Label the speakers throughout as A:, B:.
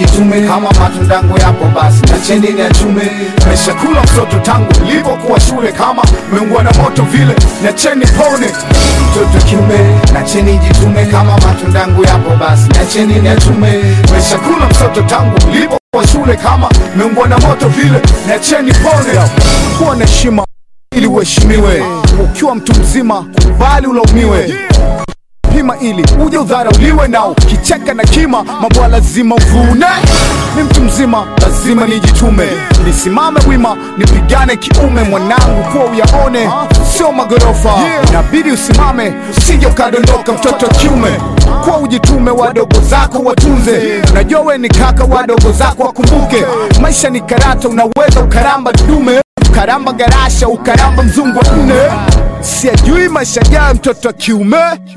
A: jitume kama matundangu yapo basi nacheni ni achume meshakula msoto tangu nilipokuwa shule kama meungua na moto vile nacheni pone mtoto kiume nacheni jitume kama matundangu yapo basi nacheni ni achume meshakula msoto tangu nilipokuwa shule kama meungua na moto vile nacheni pone kuwa na heshima ili uheshimiwe ukiwa mtu mzima kubali ulaumiwe pima ili uje udharauliwe nao kicheka na kima mabwa lazima uvune ni mtu mzima lazima nijitume nisimame wima nipigane kiume mwanangu kuwa uyaone sio magorofa inabidi usimame usije ukadondoka mtoto wa kiume kuwa ujitume wadogo zako watunze unajua we ni kaka wadogo zako wakumbuke maisha ni karata unaweza ukaramba dume ukaramba garasha ukaramba mzungu wa nne siajui maisha yayo mtoto wa kiume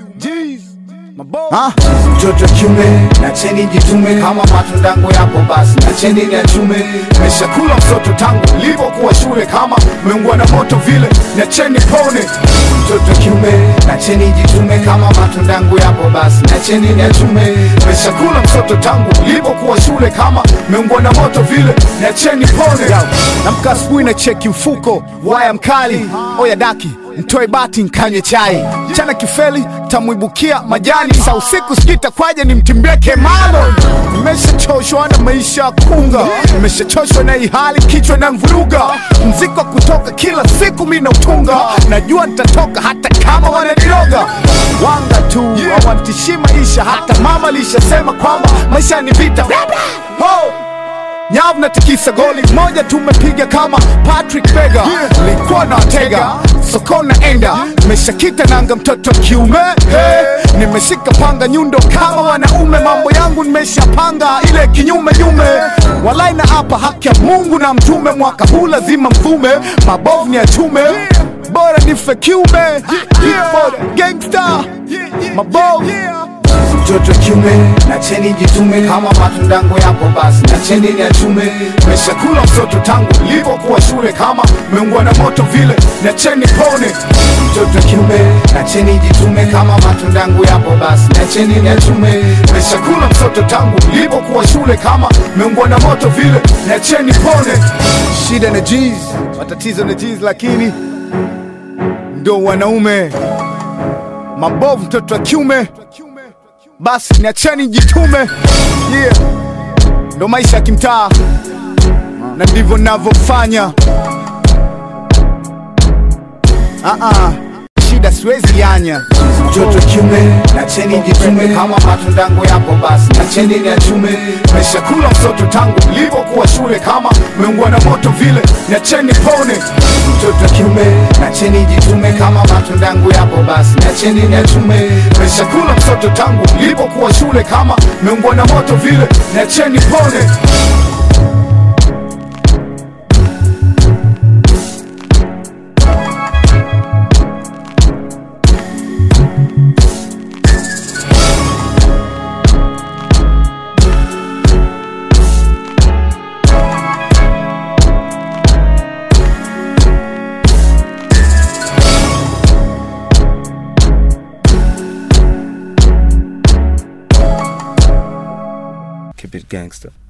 A: Ah, mtoto wa kiume nacheni jitume kama matundangu yapo basi nacheni ni achume meshakula msoto tangu nilipokuwa shule kama meungua na moto vile nacheni pone mtoto wa kiume nacheni jitume kama matundangu yapo basi nacheni ni achume meshakula msoto tangu nilipokuwa shule kama meungua na moto vile nacheni pone namka asubuhi na cheki mfuko waya mkali oya daki mtoe bati nkanywe chai chana kifeli tamwibukia majani sa usiku sikita kwaje nimtimbie kemalo nimeshachoshwa na maisha ya kunga nimeshachoshwa na ihali kichwa na mvuruga mziko wa kutoka kila siku mi nautunga najua nitatoka hata kama wananiroga wanga tu hawantishii maisha hata mama lishasema kwamba maisha ni vita Bla, bla. Ho! nyavu na tikisa goli moja tumepiga kama Patrick Vega nilikuwa na watega sokoni naenda nimeshakita nanga mtoto wa kiume hey, nimeshika panga nyundo kama wanaume mambo yangu nimeshapanga ile kinyume nyume walai na hapa haki ya Mungu na mtume mwaka huu lazima mvume mabovu ni achume bora nife kiume Bora gangster mabovu mtoto wa kiume nacheni jitume kama matundangu yapo basi nacheni ni achume meshakula msoto tangu nilipokuwa shule kama meungua na moto vile nacheni pone mtoto wa kiume nacheni jitume kama matundangu yapo basi nacheni ni achume meshakula msoto tangu nilipokuwa shule kama meungua na moto vile nacheni pone shida na jeez matatizo na jeez lakini ndo wanaume mabovu mtoto wa kiume basi niacheni jitume yeah. ndo maisha ya kimtaa na ndivyo navyofanya uh-uh. shida siwezi yanya mtoto kiume nacheni jitume kama matundangu yapo basi nacheni ni achume meshakula msoto tangu nilipokuwa shule kama meungua na moto vile nacheni pone mtoto kiume nacheni jitume kama matundangu yapo basi nacheni ni achume meshakula msoto tangu nilipokuwa shule kama meungua na moto vile nacheni pone
B: Keep it gangster.